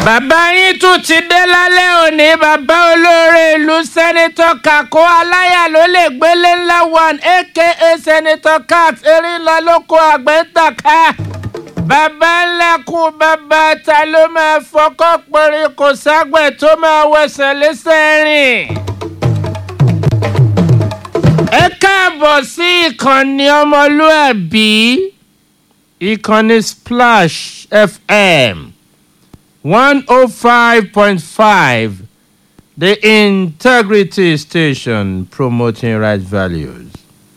bàbá yín tún ti dé lálẹ́ òní bàbá olóore ìlú sẹ́nitọ́ kakó aláyà ló lè gbélé ńlá one aka sẹ́nitọ́ cat erinla lóko àgbẹ̀ntàká bàbá ńlẹ́kùn bàbá ta ló máa fọkọ́ péré kò ságbẹ̀ tó máa wẹsẹ̀ lẹ́sẹ̀ rìn. ẹ káàbọ̀ sí ìkànnì ọmọlúàbí ìkànnì splash fm one oh five point five the integrity station promoting right values.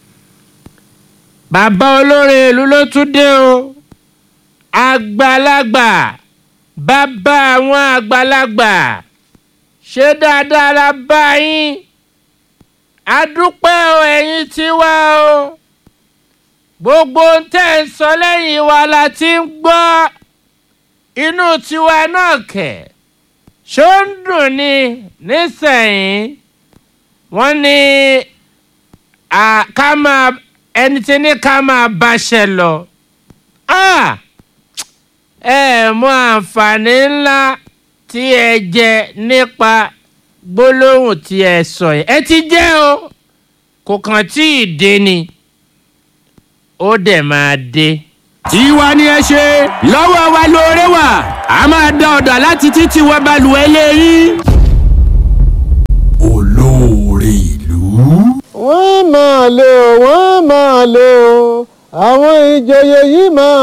bàbá olórin ìlú ló tún dé o àgbàlagbà bàbá àwọn àgbàlagbà ṣé dáadáa la bá yín adúpẹ́ o ẹ̀yin tiwa o gbogbo ń tẹ̀ ń sọ lẹ́yìn wa la ti ń gbọ́ inú tiwa náà kẹ̀ ṣó ń dùn ni nísẹ̀yìn wọ́n ní ká máa ẹni tí ní ká máa báṣẹ lọ ẹ mọ àǹfààní ńlá tí ẹ jẹ nípa gbólóhùn tí ẹ sọ yẹn ẹ ti jẹ́ o kò kàn tí ì dé ni ó dẹ̀ máa dé. tiwa ni ẹ ṣe lọ́wọ́ wa lóore wà a máa dá ọ̀dà láti títí wọ balùwẹ̀ lẹ́yìn. olóore ìlú. wọ́n máa lé o wọ́n máa lé o àwọn ìjòyè yìí máa.